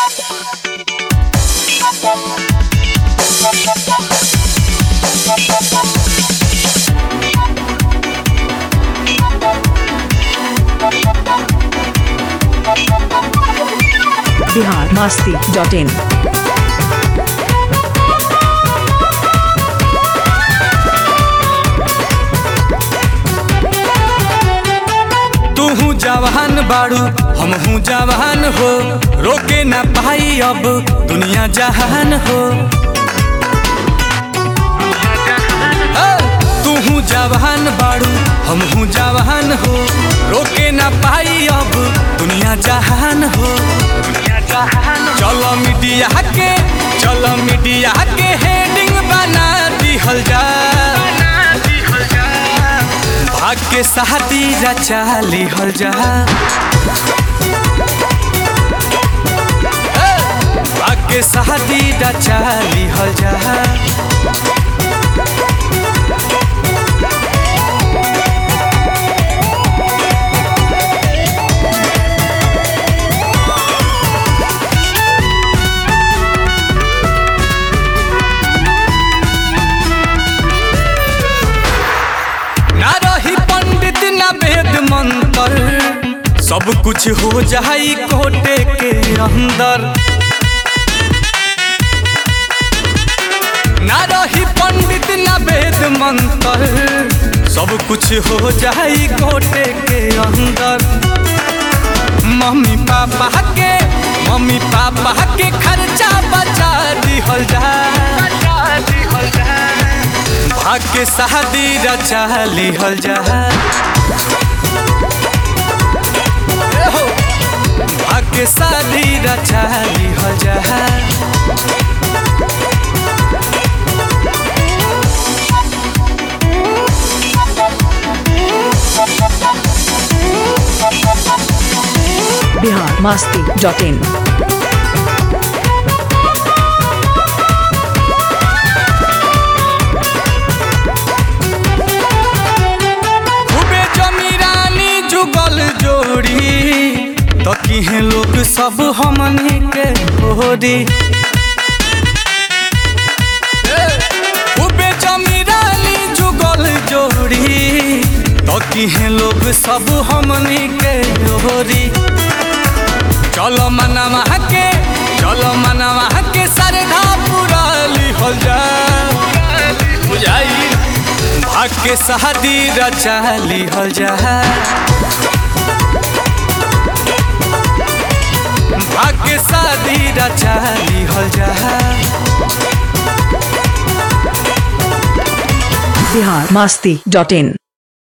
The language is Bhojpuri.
बिहार मस्ती डॉट इन तूहू जवान बाड़ू हमहू जवान हो रोके ना पाई अब दुनिया जहान हो ए, तूहू जवान बाड़ू हमहू जवान हो रोके ना पाई अब दुनिया जहान हो चलो मीडिया के चलो मीडिया के हेडिंग बना दिहल जा भाग के शादी रचा लिहल जा ए, भाग के शादी रचा लिहल जा ना रही पंडित ना वेद मंत्र सब कुछ हो जाई कोटे के अंदर ना रही पंडित ना वेद मंत्र सब कुछ हो जाई कोटे के अंदर मम्मी पापा के मम्मी पापा के खर्चा बचा दिहल जा भाग के शादी रचा लिहल जा ए हो, भाग के शादी रचा लिहल जा बिहार मस्ती डॉट इन खूबे जमीरानी जुगल जोड़ी तो किहे लोग सब हमनी के होरी खूबे जमीरानी जुगल जोड़ी तो किहे लोग सब हमनी के होरी चलो मनवा के चलो मनवा के सरधा पूरा लिखल जा बुझाई भाग के शादी रचा लिहल जा भाग के शादी रचा लिहल जा बिहार मस्ती डॉट इन